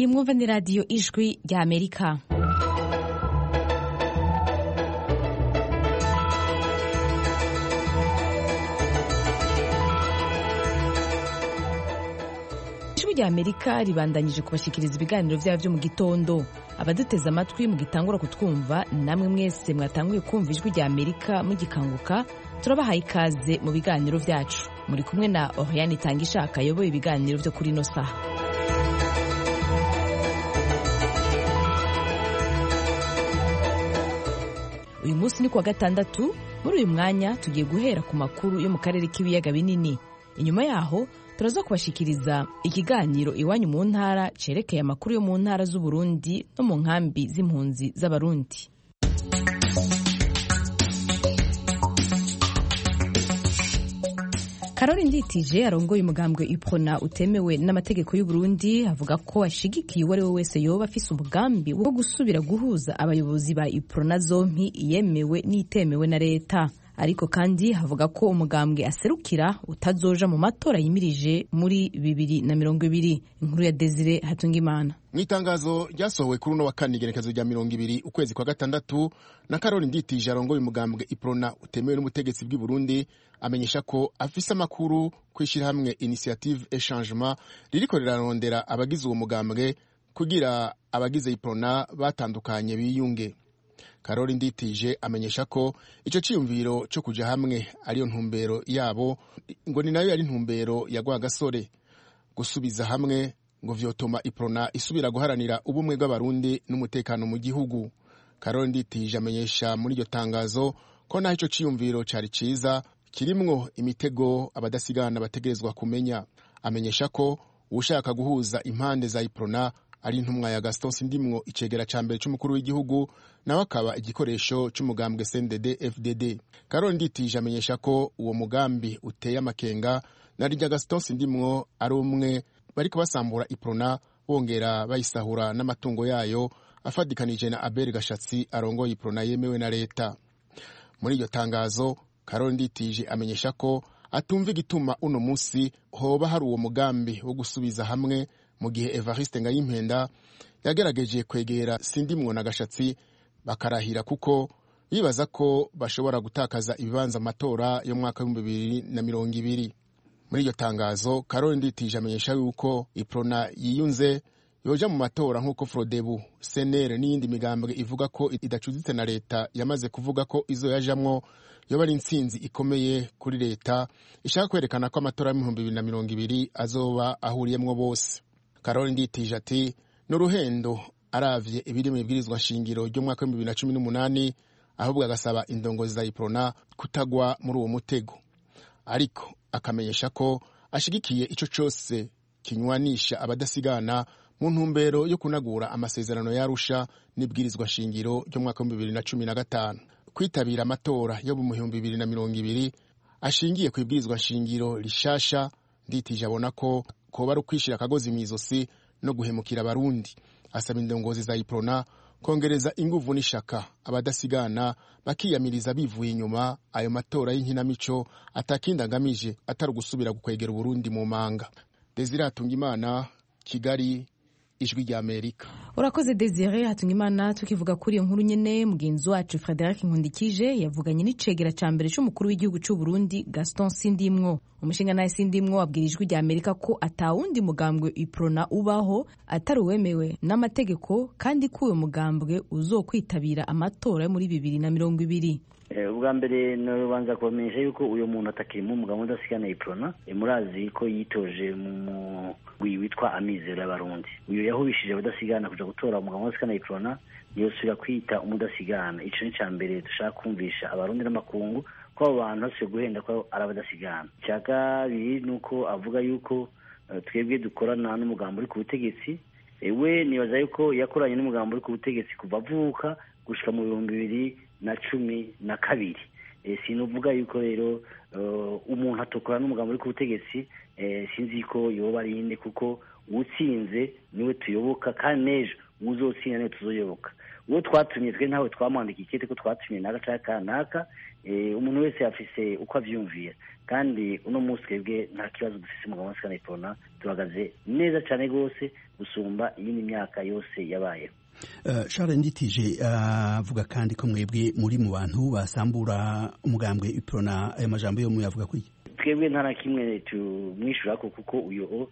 iyi mwumva ni radiyo ijwi rya amerika ijwi rya amerika ribandanyije kubashyikiriza ibiganiro byabo byo mu gitondo abaduteze amatwi mugitangura kutwumva namwe mwese mwatanguye kumva ijwi rya amerika mugikanguka turabahaye ikaze mu biganiro byacu muri kumwe na oriane itanga ishaka ayoboye ibiganiro byo kuri ino saha uyu munsi ni kuwa gatandatu muri uyu mwanya tugiye guhera ku makuru yo mu karere k'ibiyaga binini inyuma yaho turaza kubashikiriza ikiganiro iwanyu mu ntara cerekeye amakuru yo mu ntara z'uburundi no mu nkambi z'impunzi z'abarundi karori nditije arongoye umugambwe iprona utemewe n'amategeko y'uburundi avuga ko ashigikiye uwo ari we wese yoba afise umugambi wo gusubira guhuza abayobozi ba iprona zompi yemewe n'itemewe na leta ariko kandi havuga ko umugambwe aserukira utazoja mu matora yimirije muri bibiri na mirongo ibiri inkuru ya desire hatungimana mu itangazo ryasohowe kuri uno wa kane igerekezo rya mirongo ibiri ukwezi kwa gatandatu na karori nditije arongoye umugambwe iprona utemewe n'ubutegetsi bw'i burundi amenyesha ko afise amakuru ku ishyirahamwe initiative echangement ririko rirarondera abagize uwo mugambwe kugira abagize iprona batandukanye biyunge karori nditije amenyesha ko icyo cyiyumviro cyo kuja hamwe ariyo ntumbero yabo ngo ni nayo yari ntumbero ya gasore gusubiza hamwe ngo vyotuma iprona isubira guharanira ubumwe bw'abarundi n'umutekano mu gihugu karori nditije amenyesha muri iryo tangazo ko naho icyo cyiyumviro cari ciza kirimwo imitego abadasigana bategerezwa kumenya amenyesha ko ushaka guhuza impande za iprona ari intumwa ya Gaston Sindimwo icegera ca mbere c'umukuru w'igihugu nawe akaba igikoresho c'umugambwe CNDD FDD Karoli Nditije amenyesha ko uwo mugambi uteye amakenga na rya Gaston Sindimwo ari umwe bariko basambura iprona bongera bayisahura n'amatungo yayo afadikanije na Abel Gashatsi arongoye iprona yemewe na leta muri iryo tangazo Karoli Nditije amenyesha ko atumva igituma uno musi hoba hari uwo mugambi wo gusubiza hamwe mu gihe Evariste Ngayimpenda yagerageje kwegera Sindimwo na Gashatsi bakarahira kuko bibaza ko bashobora gutakaza ibibanza amatora yo mwaka w'ibihumbi bibiri na mirongo ibiri muri iryo tangazo Karoli Nditije amenyesha yuko iprona yiyunze yoja mu matora nk'uko Frodebu Senere n'iyindi migambwe ivuga ko idacuditse na leta yamaze kuvuga ko izo yajamwo yoba ari intsinzi ikomeye kuri leta ishaka kwerekana ko amatora y'ibihumbi bibiri na mirongo ibiri azoba ahuriyemwo bose karoli nditije ati ni uruhendo aravye ibiri mu ibwirizwa nshingiro ry'umwaka w'ibihumbi bibiri na cumi n'umunani ahubwo agasaba indongozi za iprona kutagwa muri uwo mutego ariko akamenyesha ko ashigikiye ico cose kinywanisha abadasigana mu ntumbero yo kunagura amasezerano yarusha n'ibwirizwa nshingiro ry'umwaka w'ibihumbi bibiri na cumi na gatanu kwitabira amatora yo mu bihumbi bibiri na mirongo ibiri ashingiye ku ibwirizwa nshingiro rishasha nditije abona ko koba ari ukwishira akagozi mu izosi no guhemukira abarundi asaba indongozi za iprona kongereza inguvu n'ishaka abadasigana bakiyamiriza bivuye inyuma ayo matora y'inkinamico atakindi agamije atari ugusubira gukwegera uburundi mu manga desire hatungimana kigali ijwi rya amerika urakoze desire hatungimana tukivuga kuri iyo nkuru nyene mugenzi wacu frederic nkundikije yavuganye n'icegera ca mbere c'umukuru w'igihugu c'u burundi gaston sindimwo umushinga nawe sindimwo wabwira ijwi rya amerika ko atawundi mugambwe iprona ubaho atari uwemewe n'amategeko kandi ko uwo mugambwe uzokwitabira amatora yo muri bibiri na mirongo ibiri ubwa mbere nubanza kubamenyesha yuko uyu muntu atakirimo umugabo udasigana iprona murazi ko yitoje mu mugwi witwa amizero y'abarundi uyu yahubishije abadasigana kuja gutora umugabo udasigana iprona yosubira kwita umudasigana ico ni ca mbere dushaka kumvisha abarundi n'amakungu ko abo bantu basubiye guhenda ko ari abadasigana icya kabiri ni uko avuga yuko twebwe dukorana n'umugambo uri ku butegetsi we nibaza yuko yakoranye n'umugambo uri ku butegetsi kuva avuka gushika mu bihumbi bibiri na cumi na kabiri sinuvuga yuko rero umuntu atokora n'umugambo uri ku butegetsi sinzi ko yoba ari inde kuko uwutsinze niwe tuyoboka kandi n'ejo uzotsinda niwe tuzoyoboka uwo twatumye twe ntawe twamwandika ikete ko twatumye naka cyangwa kanaka umuntu wese yafise uko avyumvira kandi uno munsi twebwe nta kibazo dufise umugabo wa sikana iprona tuhagaze neza cyane rwose gusumba iyindi myaka yose yabayeho Charles Nditije avuga kandi ko mwebwe muri mu bantu basambura umugambwe iprona ayo majambo yo muyavuga kuri twebwe nta na kimwe tumwishyura ko kuko uyu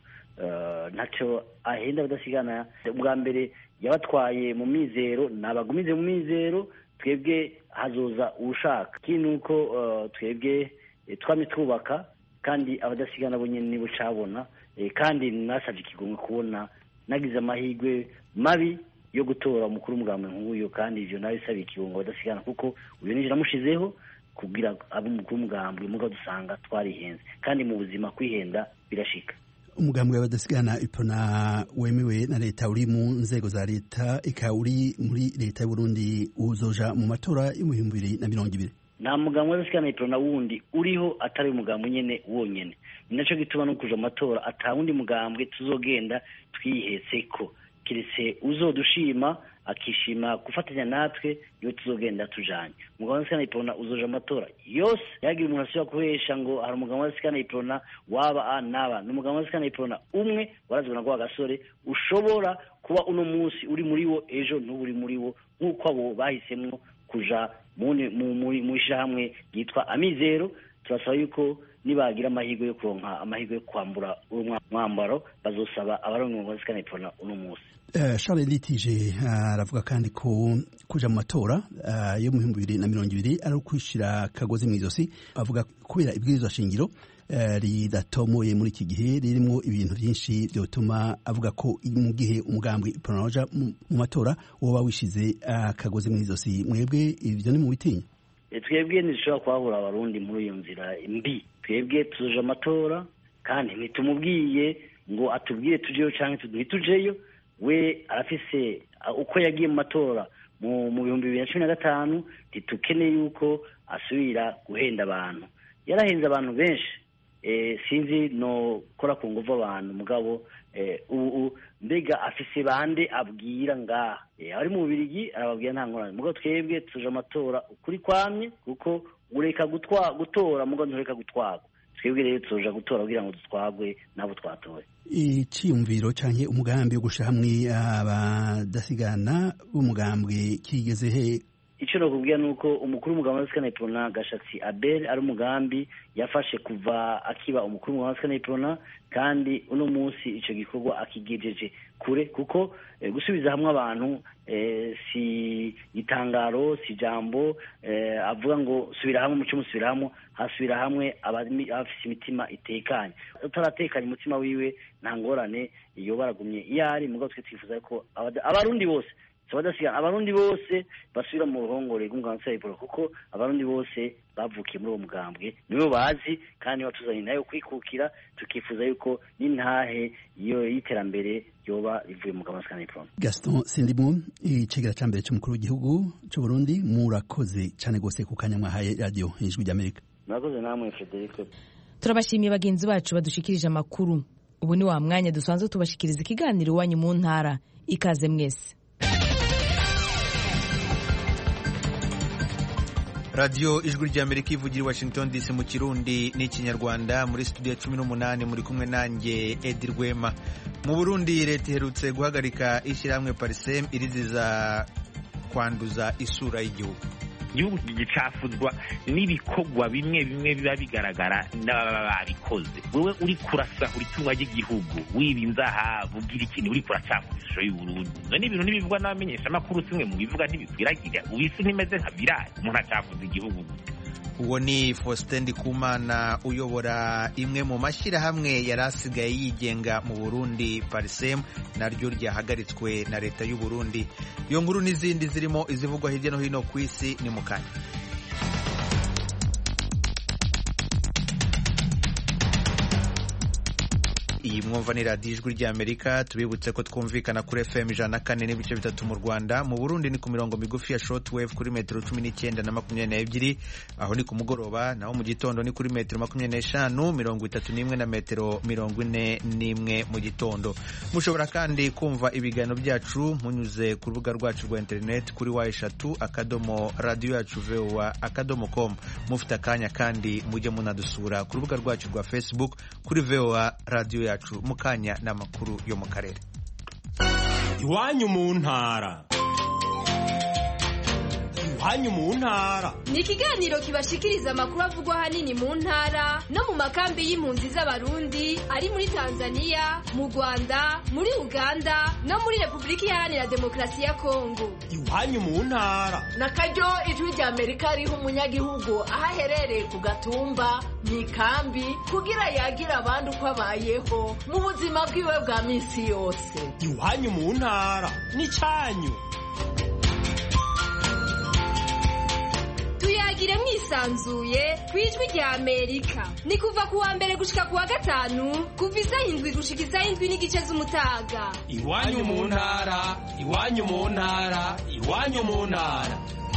ntacyo ahenda badasigana ubwa mbere yabatwaye mu mizero nabagumize mu mizero twebwe hazoza uwushaka ikindi ni uko twebwe twame twubaka kandi abadasigana bo nyine nibo cabona kandi nasabye ikigomwe kubona nagize amahirwe mabi yo gutora umukuru w'umugambi nk'uyu kandi ivyo nawe isabiye ikirungo badasigana kuko uyu nije namushizeho kugira abe umukuru w'umugambi muga dusanga twarihenze kandi mu buzima kwihenda birashika umugambi w'abadasigana ipona wemewe na leta uri mu nzego za leta ika uri muri leta y'uburundi uzoja mu matora yo mu bihumbi bibiri na mirongo ibiri nta mugambi w'abadasigana ipona wundi uriho atari umugambi nyene wonyene ni naco gituma no kuja mu matora ata wundi mugambwe tuzogenda twihetseko kiretse uzodushima akishima gufatanya natwe iyo tuzogenda tujanye umugabo wa sikana iprona uzoja amatora yose yagira umuntu asubira kuhesha ngo hari umugabo wa sikana iprona waba a naba ni umugabo wa sikana iprona umwe warazwe na gasore ushobora kuba uno munsi uri muri wo ejo ntuburi muri wo nk'uko abo bahisemwo kuja mu ishyirahamwe ryitwa amizero turasaba yuko nibagira amahirwe yo kuronka amahirwe yo kwambura umwambaro bazosaba abaronka umugabo wa sikana iprona uno munsi Charles Litije aravuga kandi ko kuja mu matora yo mu bihumbi bibiri na mirongo ibiri ari ukwishira akagozi mu izosi avuga kubera ibwirizwa shingiro ridatomoye muri iki gihe ririmo ibintu byinshi byotuma avuga ko mu gihe umugambwe pronoja mu matora woba wishize akagozi mu izosi mwebwe ibyo ni mu bitinya twebwe ntidushobora kuhahura abarundi muri iyo nzira mbi twebwe tuzoje amatora kandi ntitumubwiye ngo atubwire tujeyo cyangwa ntitujeyo we arafise uko yagiye mu matora mu bihumbi bibiri na cumi na gatanu ntitukeneye yuko asubira guhenda abantu yarahenze abantu benshi sinzi no kora ku nguvu abantu mugabo ubu mbega afise bande abwira ngaha ari mu bubirigi arababwira nta ngorane mugabo twebwe tuje amatora ukuri kwamye kuko ureka gutora mugabo ntureka gutwarwa twebwe rero tuja gutora kugira ngo dutwagwe n'abo twatoye iciyumviro canke umugambi wo gusha hamwe abadasigana b'umugambwe kigeze he icyo nakubwira ni uko umukuru w'umugabo wa sikana iprona gashatsi abel ari umugambi yafashe kuva akiba umukuru w'umugabo wa sikana iprona kandi uno munsi icyo gikorwa akigejeje kure kuko gusubiza hamwe abantu si itangaro si ijambo avuga ngo subira hamwe umuco musubira hamwe hasubira hamwe abafite imitima itekanye utaratekanye umutima wiwe nta ngorane iyo baragumye iyo ari mugabo twe twifuza ko abarundi bose abadasigana abarundi bose basubira mu ruhongore rw'umugambi wa kuko abarundi bose bavukiye muri uwo mugambwe nibo bazi kandi batuzanye nayo kwikukira tukifuza yuko n'intahe iyo y'iterambere yoba rivuye mu mugambi wa Gaston Sindimon icegera ca mbere c'umukuru w'igihugu c'u Burundi murakoze cane gose ku kanya mwahaye radio ijwi ry'Amerika murakoze namwe Frederic turabashimiye bagenzi bacu badushikirije amakuru ubu ni wa mwanya dusanzwe tubashikiriza ikiganiro iwanyu mu ntara ikaze mwese radiyo ijwi ry'amerika ivugira i washington dc mu kirundi n'ikinyarwanda muri studio cumi n'umunani muri kumwe nanjye edi rwema mu burundi leta iherutse guhagarika ishyirahamwe parisem iriziza kwanduza isura y'igihugu igihugu gicafuzwa n'ibikorwa bimwe bimwe biba bigaragara n'ababa babikoze wewe uri kurasahura itunga ry'igihugu wiba inzahabu ugira ikintu uri kuracafuza ishusho y'uburundi none ibintu ntibivugwa n'abamenyeshamakuru simwe mu bivuga ntibikwiragira ubu isi ntimeze nka virali umuntu acafuza igihugu uwo ni faustin ndikumana uyobora imwe mu mashyirahamwe yari asigaye yigenga mu burundi parisem naryo ryahagaritswe na leta y'u burundi iyo nkuru n'izindi zirimo izivugwa hirya no hino ku isi ni mu kanya iyi mwumva ni radiyo ijwi ry'amerika tubibutse ko twumvikana kuri fm ijana na kane n'ibice bitatu mu rwanda mu burundi ni ku mirongo migufi ya shortwave kuri metero cumi n'icyenda na makumyabiri n'ebyiri aho ni ku mugoroba naho mu gitondo ni kuri metero makumyabiri n'eshanu mirongo itatu n'imwe na metero mirongo ine n'imwe mu gitondo mushobora kandi kumva ibiganiro byacu munyuze ku rubuga rwacu rwa interineti kuri wa eshatu akadomo radiyo yacu vowa akadomo com mufite akanya kandi mujye munadusura ku rubuga rwacu rwa facebook kuri vowa radiyo yacu mu kanya n'amakuru yo mu karere iwanyu mu ntara iwanyu mu ntara ni ikiganiro kibashikiriza amakuru avugwa ahanini mu ntara no mu makambi y'impunzi z'abarundi ari muri tanzania mu rwanda muri uganda no muri repubulika iharanira demokarasi ya kongo iwanyu mu ntara na karyo ijwi rya amerika riha umunyagihugu aho aherereye ku gatumba mu ikambi kugira yagira abandi uko abayeho mu buzima bwiwe bwa minsi yose iwanyu mu ntara n'icyanyu tuyagire mwisanzuye ku ijwi rya amerika ni kuva ku wa mbere gushika ku wa gatanu kuva isaha indwi gushika isaha indwi n'igice z'umutaga iwanyu mu ntara iwanyu mu ntara iwanyu mu ntara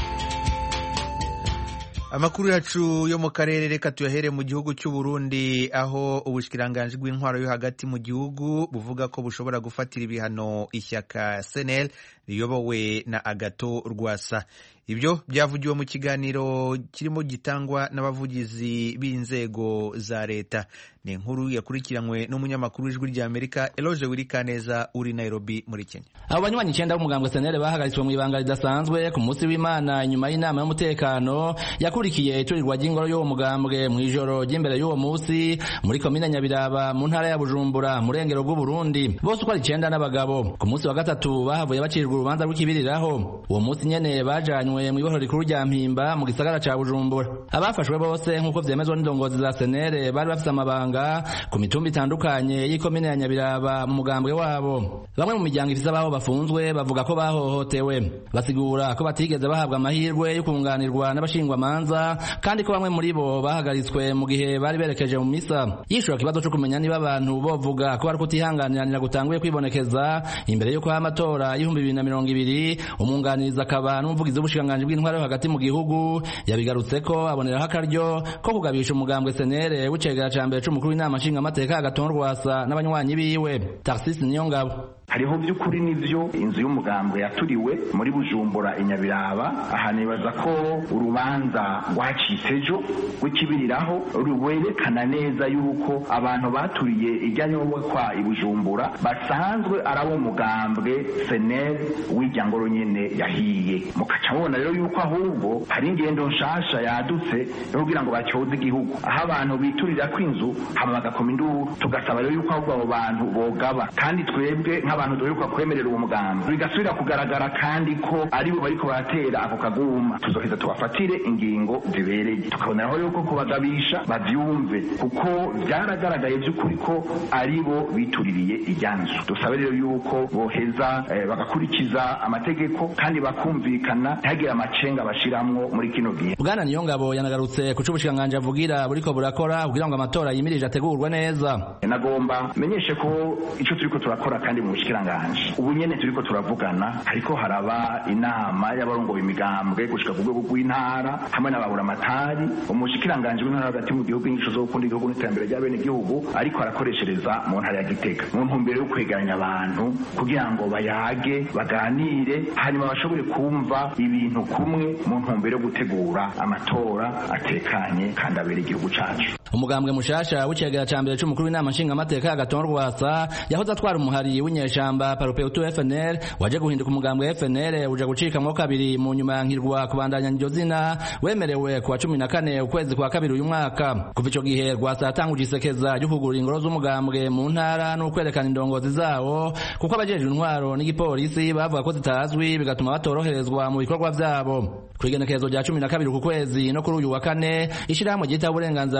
amakuru yacu yo mu karere reka tuyahere mu gihugu cy'u Burundi aho ubushyikiranganji bw'intwaro yo hagati mu gihugu buvuga ko bushobora gufatira ibihano ishyaka senel riyobowe na agato rwasa ibyo byavugiwe mu kiganiro kirimo gitangwa n'abavugizi b'inzego za leta ni inkuru yakurikiranywe n'umunyamakuru w'ijwi ry'amerika eloge wirikaneza uri nairobi muri kenya abo banywanyi icyenda b'umugambwe senere bahagaritswe mu ibanga ridasanzwe ku munsi w'imana nyuma y'inama y'umutekano yakurikiye iturirwa ry'ingoro y'uwo mugambwe mu ijoro ry'imbere y'uwo munsi muri komine nyabiraba mu ntara ya bujumbura mu rengero rw'uburundi bose uko ari icyenda n'abagabo ku munsi wa gatatu bahavuye bacirwa urubanza rw'ikibiriraho uwo munsi nyene bajanywe mu ibohero rikuru rya mpimba mu gisagara ca bujumbura abafashwe bose nk'uko vyemezwa n'indongozi za senere bari bafise amabanga ku mitumba itandukanye y'ikomine ya nyabiraba mu mugambwe wabo bamwe mu miryango ifise abaho bafunzwe bavuga ko bahohotewe basigura ko batigeze bahabwa amahirwe yo kunganirwa n'abashingwamanza kandi ko bamwe muri bo bahagaritswe mu gihe bari berekeje mu misa yishura ikibazo co kumenya niba abantu bovuga ko bari kutihanganiranira gutanguye kwibonekeza imbere y'uko ha amatora y'ibihumbi bibiri na mirongo ibiri umwunganirizi akaba n'umuvugizi w'ubushikiranganji bw'intwaro yo hagati mu gihugu yabigarutse ko aboneraho akaryo ko kugabisha umugambwe senere w'icegera ca mbere c'umukuru w'inama nshingamateka agatonda rwasa n'abanywanyi biwe tarsisi niyongabo hariho by'ukuri n'ibyo inzu y'umugambwe yaturiwe muri bujumbura inyabiraba aha nibaza ko urubanza rwacitse ejo rw'ikibiriraho rwerekana neza yuko abantu baturiye ijyanye kwa ibujumbura basanzwe ari abo mugambwe senel w'irya ngoro nyene yahiye mukaca mubona rero yuko ahubwo hari ingendo nshasha yadutse yo kugira ngo batyoze igihugu aho abantu biturira kw'inzu hama bagakoma induru tugasaba rero yuko ahubwo abo bantu bogaba kandi twebwe nk'abantu duheruka kwemerera uwo mugambi bigasubira kugaragara kandi ko aribo bariko baratera ako kaguma tuzoheza tubafatire ingingo zibereye tukaboneraho yuko kubagabisha bavyumve kuko vyaragaragaye vy'ukuri ko aribo bituririye ijyanzu dusabe rero yuko boheza eh, bagakurikiza amategeko kandi bakumvikana ntihagire amacenga bashiramwo muri kino gihe bwana niyongabo yanagarutse ku c'ubushikiranganji avugira buriko burakora kugira ngo amatora yimirije ategurwe neza nagomba menyeshe ko ico turiko turakora kandi mu bushikiranganje ubu nyene turiko turavugana ariko haraba inama y'abarongoye imigambwe gushika ku rwego rw'intara hamwe n'ababuramatari umushikiranganje w'intara hagati mu gihugu inyigisho zo gukunda igihugu n'iterambere rya bene igihugu ariko arakoreshereza mu ntara ya gitega mu ntumbero yo kwegeranya abantu kugira ngo bayage baganire hanyuma bashobore kumva ibintu kumwe mu ntumbero yo gutegura amatora atekanye kandi abera igihugu cacu umugambwe mushasha w'icegera ca mbere c'umukuru w'inama nshingamateka y'agatonda rwasa yahoze atwara umuhari w'inyeshamba paropeutu fnl waje guhinduka umugambwe fnl uja gucikamwo kabiri mu nyuma yankirwa kubandanya iryo zina wemerewe kuwa cumi na kane ukwezi kwa kabiri uyu mwaka kuva ico gihe rwasa yatanguje isekeza ryo kugurura ingoro z'umugambwe mu ntara n'ukwerekana indongozi zawo kuko abajejwe intwaro n'igipolisi bavuga ko zitazwi bigatuma batoroherezwa mu bikorwa vyabo kw'igenekerezo rya cumi na kabiri ku kwezi no kuri uyu wa kane ishirahamwe ryita uburenganzira bwa kiremwa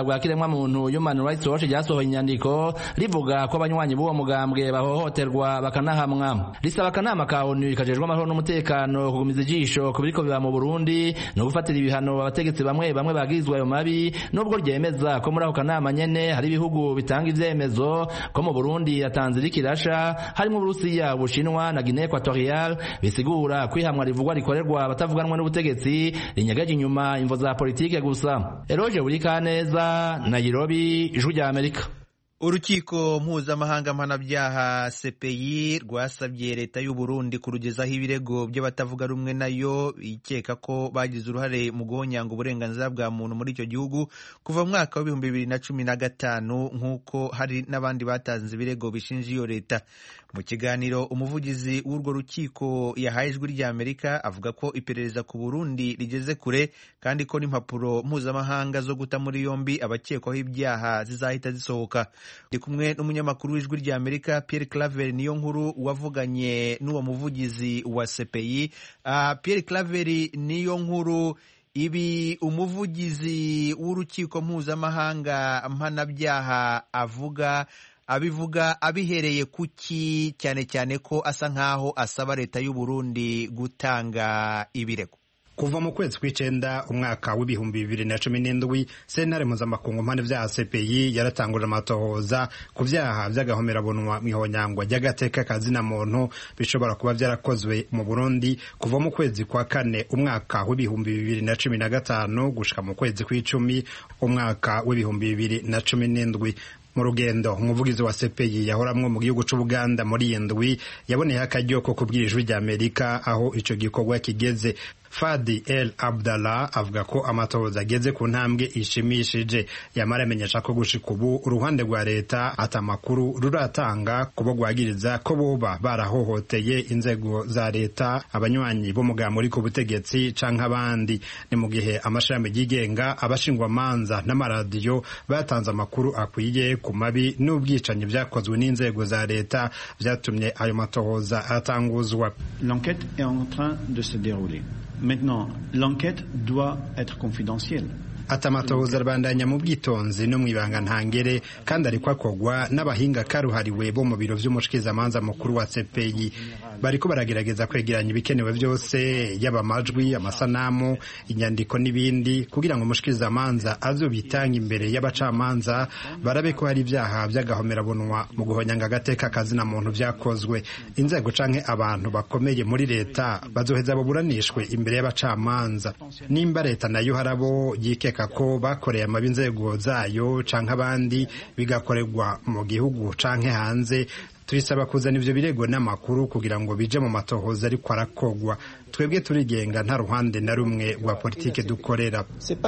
muntu Human Rights Watch ryasohoye inyandiko rivuga ko abanywanyi b'uwo mugambwe bahohoterwa bakanahamwa risaba akanama ka ONU kajejwe amahoro n'umutekano kugumiza ijisho ku biriko biba mu Burundi no gufatira ibihano abategetsi bamwe bamwe bagirizwa ayo mabi nubwo ryemeza ko muri ako kanama nyene hari ibihugu bitanga ivyemezo ko mu Burundi yatanze irikirasha harimo Uburusiya Ubushinwa na Guinea Equatorial bisigura kwihamwa rivugwa rikorerwa abatavuganwa n'ubutegetsi rinyagaje inyuma imvo za politike gusa Eroje Burikaneza Nairobi Ijwi rya Amerika urukiko mpuzamahanga mpanabyaha CPI rwasabye leta y'u Burundi kurugezaho ibirego by'abatavuga rumwe nayo ikeka ko bagize uruhare mu guhonyanga uburenganzira bwa muntu muri icyo gihugu kuva mu mwaka w'ibihumbi bibiri na cumi na gatanu nk'uko hari n'abandi batanze ibirego bishinja iyo leta mu kiganiro umuvugizi w'urwo rukiko yahaye ijwi rya Amerika avuga ko iperereza ku Burundi rigeze kure kandi ko n'impapuro mpuzamahanga zo guta muri yombi abakekwaho ibyaha zizahita zisohoka ndi kumwe n'umunyamakuru w'ijwi rya Amerika Pierre Claver niyo nkuru wavuganye n'uwo muvugizi wa CPI uh, Pierre Claver niyo nkuru ibi umuvugizi w'urukiko mpuzamahanga mpanabyaha avuga abivuga abihereye kuki cyane cyane ko asa nk'aho asaba leta y'u Burundi gutanga ibirego kuva mu kwezi kw'icenda umwaka w'ibihumbi bibiri na cumi n'indwi sentare mpuzamakungu mpande vyaha CPI yaratanguje amatohoza ku vyaha vy'agahomerabunwa mw'ihonyangwa ry'agateka kazina muntu bishobora kuba vyarakozwe mu Burundi kuva mu kwezi kwa kane umwaka w'ibihumbi bibiri na cumi na gatanu gushika mu kwezi kw'icumi umwaka w'ibihumbi bibiri na cumi n'indwi mu rugendo umuvugizi wa CPI yahoramwo mu gihugu c'Ubuganda muri iyi ndwi yaboneyeho akaryo ko kubwira ijwi rya Amerika aho ico gikorwa kigeze Fadi El Abdallah avuga ko amatohoza ageze ku ntambwe ishimishije yamara amenyesha ko gushika ubu uruhande rwa leta ata makuru ruratanga kubo rwagiriza ko boba barahohoteye inzego za leta abanywanyi b'umugambi uri ku butegetsi canke abandi ni mu gihe amashami yigenga abashingwamanza n'amaradiyo batanze amakuru akwiye ku mabi n'ubwicanyi vyakozwe n'inzego za leta vyatumye ayo matohoza atanguzwa L'enquête est en train de se dérouler. Maintenant, l'enquête doit être confidentielle. ati amatohoza arabandanya mu bwitonzi no mu ibanga ntangere kandi ariko akogwa n'abahinga karuhariwe bo mu biro vy'umushikirizamanza mukuru wa CPI bariko baragerageza kwegeranya ibikenewe vyose yaba amajwi amasanamu inyandiko n'ibindi kugira ngo umushikirizamanza azobitanga imbere y'abacamanza barabe ko hari ivyaha vy'agahomerabunwa mu guhonyanga agateka kazina muntu vyakozwe inzego canke abantu bakomeye muri leta bazoheza baburanishwe imbere y'abacamanza nimba leta nayo harabo yike ko bakoreye amabi inzego zayo canke abandi bigakorerwa mu gihugu canke hanze turisaba kuzana ivyo birego n'amakuru kugira ngo bije mu matohoza ariko arakogwa twebwe turigenga nta ruhande na rumwe rwa politike dukorera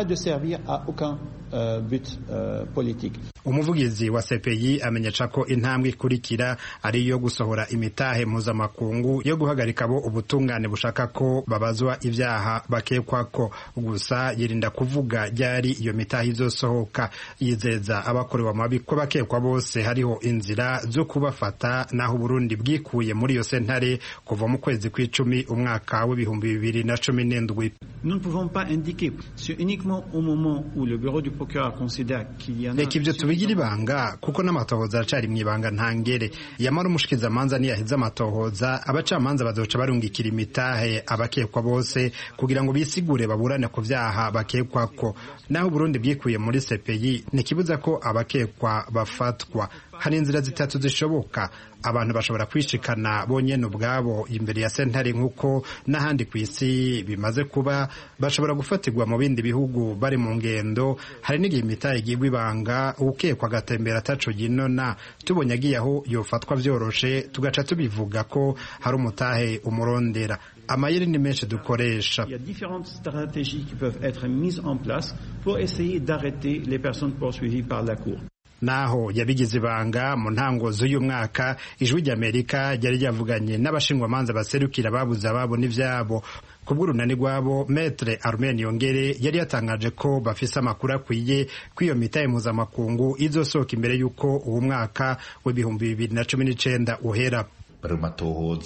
umuvugizi wa CPI amenyesha ko intambwe ikurikira ari iyo gusohora imitahe mpuzamakungu yo guhagarika abo ubutungane bushaka ko babazwa ivyaha bakekwako gusa yirinda kuvuga ryari iyo mitahe izosohoka yizeza abakorewe amabi ko bakekwa bose hariho inzira zo kubafata naho Burundi bwikuye muri iyo sentare kuva mu kwezi kw'icumi umwaka w'ibihumbi bibiri na cumi n'indwi Nous ne pouvons pas indiquer. C'est uniquement au moment où le bureau du procureur considère qu'il y en a... reka ivyo tubigira ibanga kuko n'amatohoza aracari mu ibanga ntangere yamara umushikizamanza niyaheza amatohoza abacamanza bazoca barungikira imitahe abakekwa bose kugira ngo bisigure baburane ku vyaha bakekwako naho Burundi bwikuye muri CPI ntikibuza ko abakekwa bafatwa hari inzira zitatu zishoboka abantu bashobora kwishikana bonyene ubwabo imbere ya sentare nk'uko n'ahandi ku isi bimaze kuba bashobora gufatirwa mu bindi bihugu bari mu ngendo hari n'igihe imitahe igirwa ibanga ukekwa agatembera ataco yinona tubonye agiye aho yofatwa vyoroshe tugaca tubivuga ko hari umutahe umurondera amayeri ni menshi dukoresha Il y a différentes stratégies qui peuvent être mises en place pour essayer d'arrêter les personnes poursuivies par la Cour. naho yabigize ibanga mu ntango z'uyu mwaka ijwi ry'amerika ryari ryavuganye n'abashingwamanza baserukira babuze ababo n'ivyabo ku bw'urunani rwabo metre armen yongere yari yatangaje ko bafise amakuru akwiye ko iyo mitahe mpuzamakungu izosohoka imbere y'uko uwo mwaka w'ibihumbi bibiri na cumi n'icenda uhera bari matohoza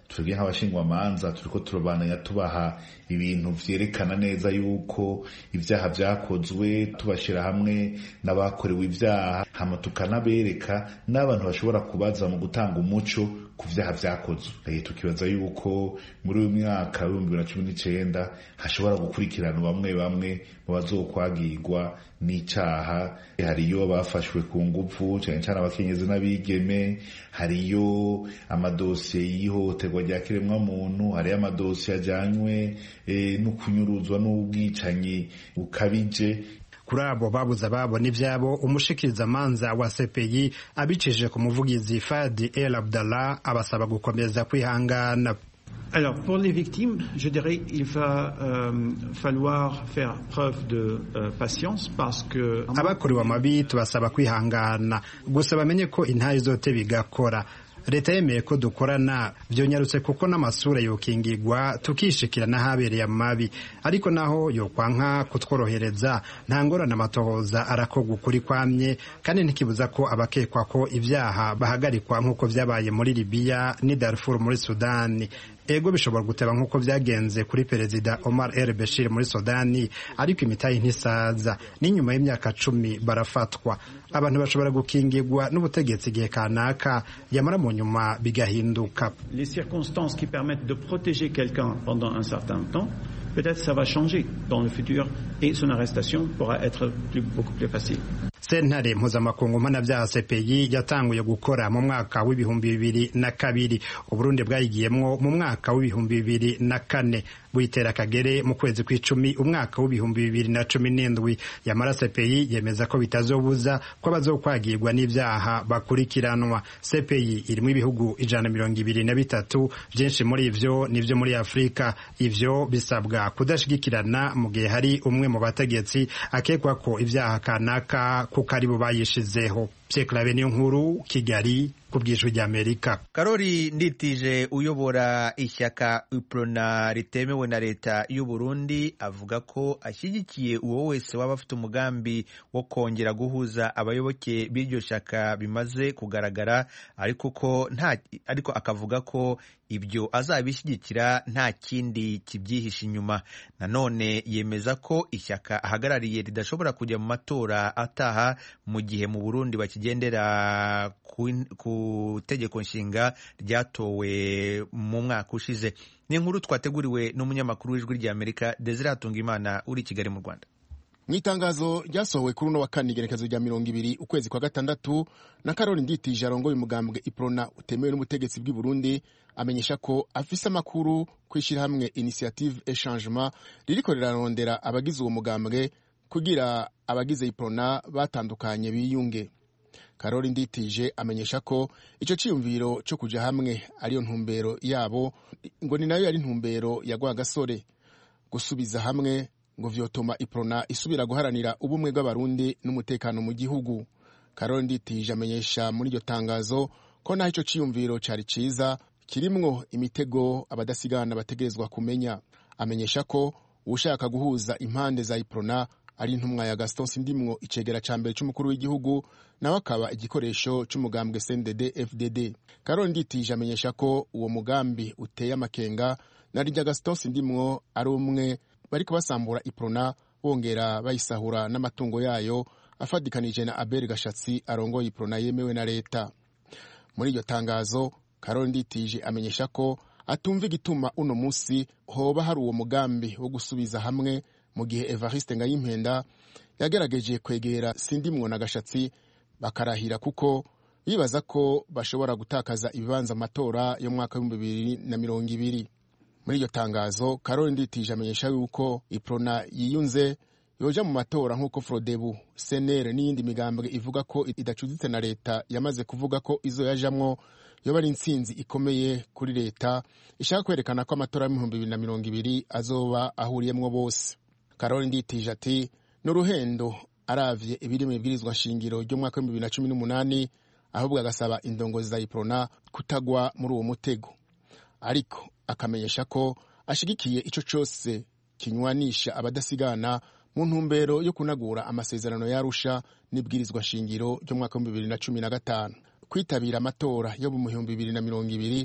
twebwe nk'abashingwamanza turiko turabandanya tubaha ibintu vyerekana neza yuko ibyaha vyakozwe tubashira hamwe n'abakorewe ibyaha hama tukanabereka n'abantu bashobora kubaza mu gutanga umuco ku vyaha vyakozwe tukibaza yuko muri uyu mwaka w'ibihumbi bibiri na cumi n'icenda hashobora gukurikirana bamwe bamwe mu bazokwagirwa n'icaha hariyo bafashwe ku nguvu cane cane abakenyezi n'abigeme hariyo amadosiye y'ihohoterwa rya kiremwamuntu hariyo amadosiye ajanywe e, no kunyuruzwa n'ubwicanyi bukabije kuri abo babuze ababo n'ivyabo umushikirizamanza wa CPI abicishije ku muvugizi Fadi El Abdallah abasaba gukomeza kwihangana Alors, pour les victimes, je dirais qu'il va euh, falloir faire preuve de euh, patience parce que... abakorewe amabi tubasaba kwihangana gusa bamenye ko intayi zote bigakora leta yemeye ko dukorana byonyarutse kuko n'amasura yokingigwa tukishikira n'ahabereye amabi ariko naho yokwanka kutworohereza nta ngorane amatohoza arakorwa ukuri kwamye kandi ntikibuza ko abakekwa ko ibyaha bahagarikwa nk'uko vyabaye muri libiya n'i darfur muri sudani ego bishobora guteba nk'uko byagenze kuri perezida Omar El Bashir muri Sudani ariko imitayi ntisaza n'inyuma y'imyaka cumi barafatwa abantu bashobora gukingirwa n'ubutegetsi igihe kanaka yamara mu nyuma bigahinduka Les circonstances qui permettent de protéger quelqu'un pendant un certain temps, peut-être ça va changer dans le futur et son arrestation pourra être plus, beaucoup plus facile. sentare mpuzamakungu mpanabyaha CPI yatanguye gukora mu mwaka w'ibihumbi bibiri na kabiri uburundi bwayigiyemwo mu mwaka w'ibihumbi bibiri na kane buyitera kagere mu kwezi kw'icumi umwaka w'ibihumbi bibiri na cumi n'indwi yamara CPI yemeza ko bitazobuza ko abazokwagirwa n'ivyaha bakurikiranwa CPI irimo ibihugu ijana mirongo ibiri na bitatu vyinshi muri ivyo nivyo muri afurika ivyo bisabwa kudashigikirana mu gihe hari umwe mu bategetsi akekwa ko ivyaha kanaka kuko ari bo bayishizeho Pierre niyo nkuru Kigali ku bw'ijwi ry'Amerika Karori Nditije uyobora ishyaka UPRONA ritemewe na leta y'u Burundi avuga ko ashyigikiye uwo wese waba afite umugambi wo kongera guhuza abayoboke b'iryo shyaka bimaze kugaragara ariko ko nta ariko akavuga ko ibyo azabishyigikira nta kindi kibyihishe inyuma nanone yemeza ko ishyaka ahagarariye ridashobora kujya mu matora ataha mu gihe mu Burundi bakigendera ku, ku tegeko nshinga ryatowe mu mwaka ushize ni inkuru twateguriwe n'umunyamakuru w'ijwi ry'Amerika Desire Hatungimana uri i Kigali mu Rwanda mu itangazo ryasohowe kuri uno wa kane igerekezo rya mirongo ibiri ukwezi kwa gatandatu na karori nditije arongoye umugambwe iprona utemewe n'ubutegetsi bw'i burundi amenyesha ko afise amakuru ku ishyirahamwe initiative echangement ririko rirarondera abagize uwo mugambwe kugira abagize iprona batandukanye biyunge karori nditije amenyesha ko icyo cyiyumviro cyo kuja hamwe ariyo ntumbero yabo ngo ni nayo yari ntumbero ya rwagasore gusubiza hamwe ngo vyotuma iprona isubira guharanira ubumwe bw'abarundi n'umutekano mu gihugu karori nditije amenyesha muri iryo tangazo ko naho ico ciyumviro cari ciza kirimwo imitego abadasigana bategerezwa kumenya amenyesha ko uwushaka guhuza impande za iprona ari intumwa ya gaston sindimwo icegera ca mbere c'umukuru w'igihugu nawe akaba igikoresho c'umugambwe cndd fdd karori nditije amenyesha ko uwo mugambi uteye amakenga na rya gaston sindimwo ari umwe bariko basambura iprona bongera bayisahura n'amatungo yayo afadikanije na abel gashatsi arongoye iprona yemewe na leta muri iryo tangazo karori nditije amenyesha ko atumva igituma uno musi hoba hari uwo mugambi wo gusubiza hamwe mu gihe evariste ngayimpenda yagerageje kwegera sindimwo na gashatsi bakarahira kuko bibaza ko bashobora gutakaza ibibanza amatora yo mu mwaka w'ibihumbi bibiri na mirongo ibiri muri iryo tangazo karori nditije amenyesha yuko iprona yiyunze yoja mu matora nk'uko frodebu senere n'iyindi migambwe ivuga ko idacuditse na leta yamaze kuvuga ko izo yajamwo yoba ari intsinzi ikomeye kuri leta ishaka kwerekana ko amatora y'ibihumbi bibiri na mirongo ibiri azoba ahuriyemwo bose karori nditije ati n'uruhendo aravye ibiri mu ibwirizwa nshingiro ry'umwaka w'ibihumbi bibiri na cumi n'umunani ahubwo agasaba indongozi za iprona kutagwa muri uwo mutego ariko akamenyesha ko ashigikiye ico cose kinywanisha abadasigana mu ntumbero yo kunagura amasezerano yarusha n'ibwirizwa shingiro ry'umwaka w'ibihumbi bibiri na cumi na gatanu kwitabira amatora yo mu bihumbi bibiri na mirongo ibiri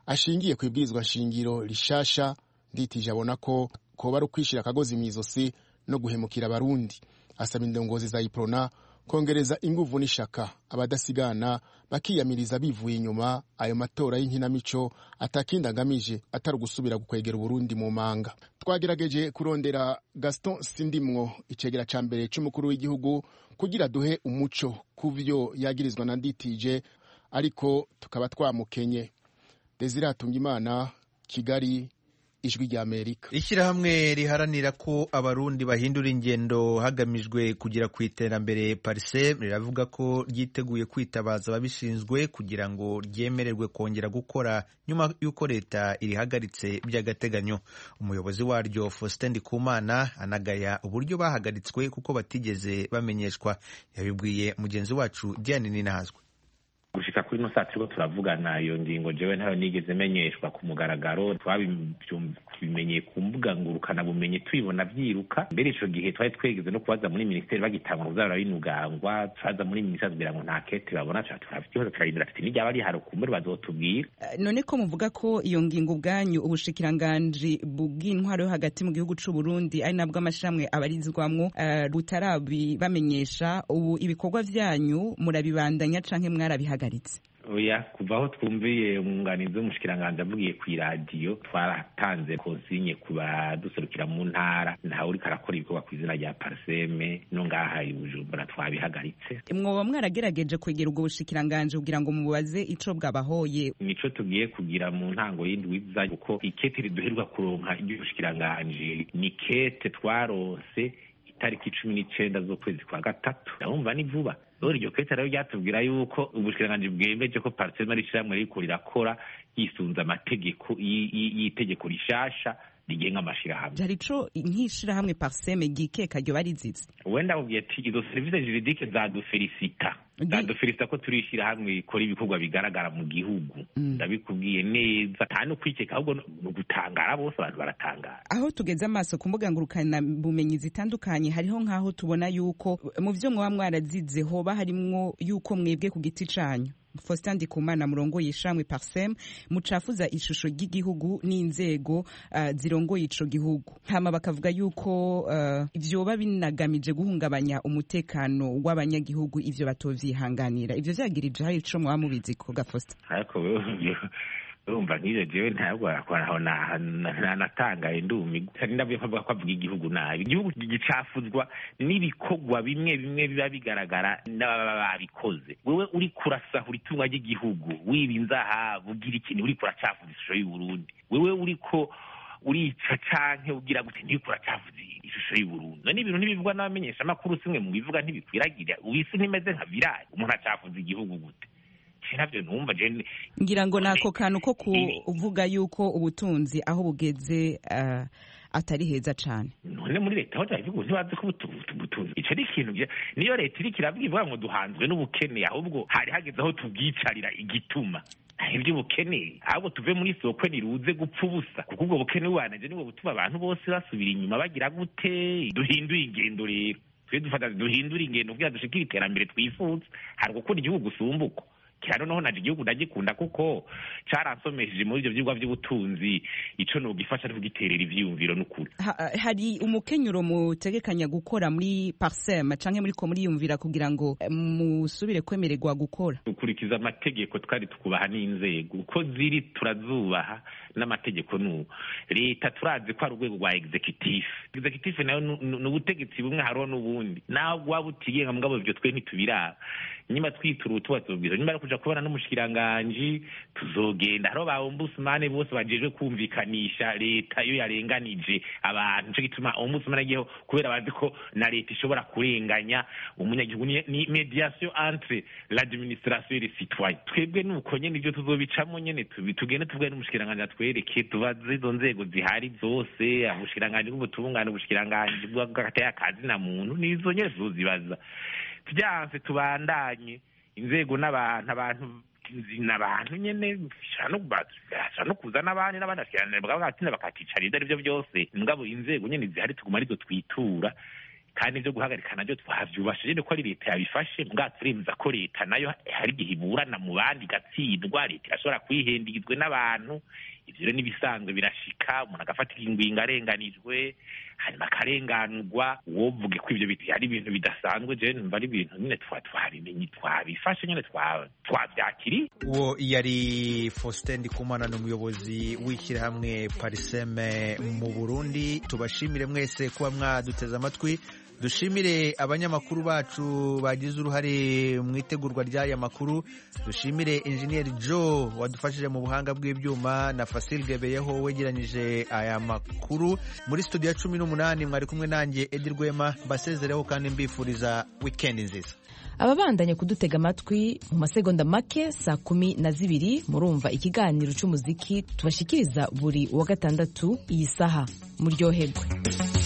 ashingiye ku ibwirizwa nshingiro rishasha nditije abona ko koba ari ukwishira akagozi mu izosi no guhemukira abarundi asaba indongozi za iprona kongereza inguvu n'ishaka abadasigana bakiyamiriza bivuye inyuma ayo matora y'inkinamico atakindi agamije atari ugusubira gukwegera uburundi mu manga twagerageje kurondera gaston sindimwo icegera ca mbere c'umukuru w'igihugu kugira duhe umuco ku vyo yagirizwa na nditije ariko tukaba twamukenye desire hatungimana kigali ijwi rya amerika ishyirahamwe riharanira ko abarundi bahindura ingendo hagamijwe kugera ku iterambere parise riravuga ko ryiteguye kwitabaza ababishinzwe kugira ngo ryemererwe kongera gukora nyuma y'uko leta irihagaritse by'agateganyo umuyobozi waryo faustin ndikumana anagaya uburyo bahagaritswe kuko batigeze bamenyeshwa yabibwiye mugenzi wacu diane ninahazwe gushika kuri ino saa turiko turavugana iyo ngingo jewe ntayo nigeze menyeshwa ku mugaragaro twabimenyeye ku mbuga ngurukana bumenyi tubibona vyiruka mbere ico gihe twari twegeze no kubaza muri minisiteri bagitangwa kuzabura binugangwa twaza muri minisiteri kugira ngo nta kete babona turafite ikibazo turarindira tuti n'iryaba rihari kumbure bazotubwira none ko muvuga ko iyo ngingo ubwanyu ubushikiranganji bw'intwaro yo hagati mu gihugu c'u Burundi ari nabwo amashirahamwe abarizwamwo uh, butarabibamenyesha ubu ibikorwa vyanyu murabibandanya canke mwarabihagaritse oya kuva aho twumviye umwunganizi w'umushikiranganji avugiye ku iradiyo twaratanze kozinye ku baduserukira mu ntara ntawe uriko arakora ibikorwa ku izina rya pariseme no ngaha i bujumbura twabihagaritse mwoba mwarageregeje kwegera ubwo bushikiranganji kugira ngo mubaze ico bwabahoye nico tugiye kugira mu ntango y'indwi iza kuko ikete riduherwa kuronka ry'ubushikiranganji ni kete twaronse itariki cumi n'icenda z'ukwezi kwa gatatu ndabumva ni vuba rero iryo kete rero ryatubwira yuko ubushikiranganji bwemeje ko parisema ari ishyirahamwe ririko rirakora yisunze amategeko y'itegeko rishasha rigenga amashirahamwe hari ico nk'ishirahamwe parseme ryikeka ryo barizize wenda ubwiye ati izo serivisi juridike zadufelisita zadufelisita ko turi ishirahamwe rikora ibikorwa bigaragara mu gihugu ndabikubwiye neza nta no kwikeka ahubwo ni ugutangara bose abantu baratangara aho tugeze amaso ku mbuga ngurukana bumenyi zitandukanye hariho nk'aho tubona yuko mu vyo mwoba mwarazize hoba harimwo yuko mwebwe ku giti canyu Faustin Ndikumana murongoye ishamwe Parsem mucafuza ishusho ry'igihugu n'inzego uh, zirongoye ico gihugu hama bakavuga yuko uh, vyoba binagamije guhungabanya umutekano w'abanyagihugu ivyo batovyihanganira ivyo vyagirije hari ico mwaba mubizi ko Faustin ariko urumva nk'ivyo jewe ntabwo aho natangaye ndumi ndabwiye ko avuga igihugu nabi igihugu gicafuzwa n'ibikorwa bimwe bimwe biba bigaragara n'ababa babikoze wewe uri kurasahura itunga ry'igihugu wiba inzahabu ugira ikintu uri kuracafuza ishusho y'uburundi wewe uriko urica canke ugira gute ntiriko uracavuza ishusho y'uburundi none ibintu ntibivugwa n'abamenyesha amakuru simwe mu bivuga ntibikwiragira ubisi ntimeze nka virali umuntu acafuza igihugu gute navyo numva je ngira ngo nako kantu ko kuvuga yuko ubutunzi aho bugeze uh, atari heza cane none muri leta aho ibihugu ntibazi ko ubutunzi ico ni ikintu niyo leta iriko iravuga ngo duhanzwe n'ubukene ahubwo hari hageze aho tubwicarira igituma iby'ubukene ahubwo tuve muri soko ntiruze gupfa ubusa kuko ubwo bukene bubanije nibwo butuma abantu bose basubira inyuma bagira gute duhindure ingendo rero twe dufata duhindure ingendo kugira dushikire iterambere twifuza hari gukunda igihugu usumbuko kira noneho naje igihugu ndagikunda kuko caransomesheje muri ivyo vyigwa vy'ubutunzi ico nogifasha ari kugiterera ivyiyumviro n'ukuri ha, hari umukenyuro mutegekanya gukora muri parsem canke muriko muriyumvira kugira ngo musubire kwemererwa gukora dukurikiza amategeko twari tukubaha n'inzego uko ziri turazubaha n'amategeko n'ubu leta turazi ko ari urwego rwa executive executive nayo ni ubutegetsi bumwe hariho n'ubundi naho waba utigenga mugabo ivyo twe ntitubiraba nyuma twitura utuba tubwira nyuma yo kuja kubona n'umushikiranganji tuzogenda hariho ba ombudsman bose bajejwe kumvikanisha leta iyo yarenganije abantu nico gituma ombudsman agiyeho kubera bazi ko na leta ishobora kurenganya umunyagihugu ni mediation entre l'administration et les citoyens twebwe nuko nyene ivyo tuzobicamo nyene tugende tuvuge n'umushikiranganji atwereke tubaze izo nzego zihari zose ubushikiranganji bw'ubutungane ubushikiranganji bw'agateye akazi na muntu nizo nyene tuzozibaza vyanse tubandanye inzego n'abantu abantu n'abantu nyene bashobora no kuza n'abandi n'abandi bakiranira bakabatinda bakakicara ivyo arivyo byose mugabo inzego nyene zihari tuguma arizo twitura kandi ibyo guhagarika nabyo twabyubashije ko ari leta yabifashe mbwa turemeza ko leta nayo hari igihe iburana mu bandi igatsindwa leta irashobora kwihendagizwe n'abantu ibyo rero n'ibisanzwe birashika umuntu agafata ingwingo arenganijwe hanyuma akarenganurwa wovuge ko ibyo biti ari ibintu bidasanzwe je numva ari ibintu nyine twabimenye twabifashe nyine twavyakiriye uwo yari Faustin Ndikumana ni umuyobozi w'ishyirahamwe Pariseme mu Burundi tubashimire mwese kuba mwaduteze amatwi dushimire abanyamakuru bacu bagize uruhare mu itegurwa ry'aya makuru dushimire injeniyeri joe wadufashije mu buhanga bw'ibyuma na fasil gebeyeho wegeranyije aya makuru muri studio ya cumi n'umunani mwari kumwe nanjye edi rwema mbasezereho kandi mbifuriza wikendi nziza ababandanya kudutega amatwi mu masegonda make saa kumi na zibiri murumva ikiganiro cy'umuziki tubashikiriza buri wa gatandatu iyi saha muryoherwe